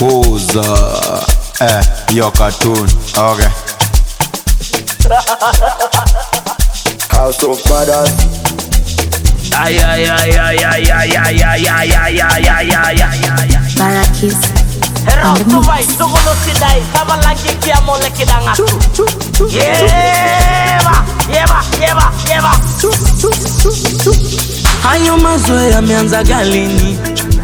kuza eh, yo cartoon okay. House of Fathers. Ay, ay, ay, ay, ay, ay, ay, ay, ay, ay, ay, ay, ay, ay, ay. Barakis. Hero On the tuvai tugulu sidai kama langi kia mole kidanga Yeba yeba yeba yeba Hayo mazoea yameanza galini,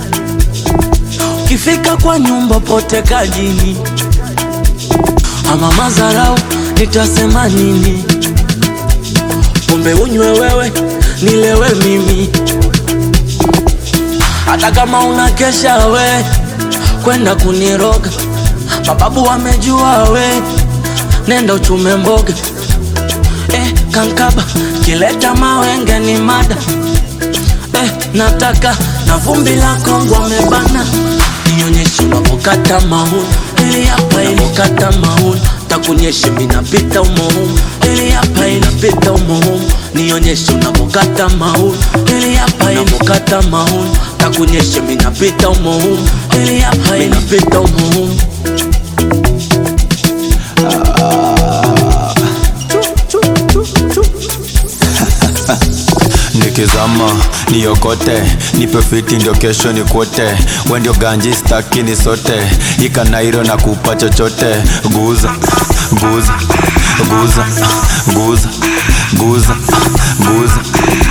ukifika kwa nyumba pote kajini, ama mazarau nitasema nini? Pombe unywe wewe, nilewe mimi, hata kama unakesha we kwenda kuniroga, mababu wamejua we, nenda uchume mboga eh, kankaba kileta mawenge ni mada eh, nataka na vumbi la Kongo amebana, nionyeshe unapokata mauni, ili hapa ilikata mauni, takuonyeshe minapita umohumu, ili hapa inapita umohumu, nionyeshe unapokata mauni, ili hapa inapokata mauni, takuonyeshe minapita umohumu, ili hapa inapita umohumu. nikizama niokote nipe fiti ndio kesho ni kwote we ndio ganji staki ni sote ikanairo na kupa chochote guza guza guza guza guza guza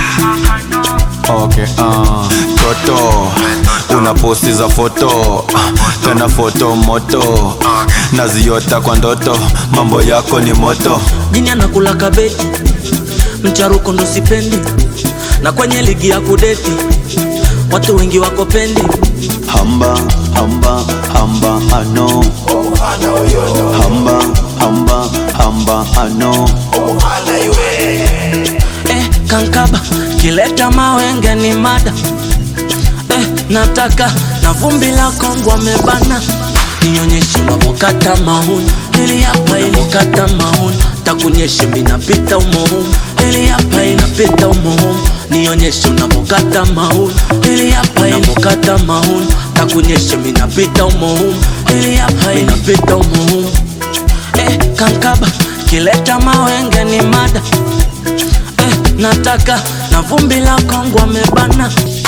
okay uh. toto una posti za foto tena foto moto naziota kwa ndoto mambo yako ni moto jini anakula kabeji mcharuko ndo sipendi na kwenye ligi ya kudeti watu wengi wako pendi hamba hamba hamba ano hamba hamba hamba ano eh, kankaba kileta mawenge ni mada eh, nataka na vumbi la Kongo amebana nionyeshe unapokata mauni ili hapa ilikata mauni takuonyeshe minapita umohumu ili hapa inapita umohumu nionyeshe unapokata mauni ili hapa inapokata mauni takuonyeshe minapita umohumu ili hapa inapita umohumu eh, kankaba kileta mawenge ni mada eh, nataka na vumbi la Kongo amebana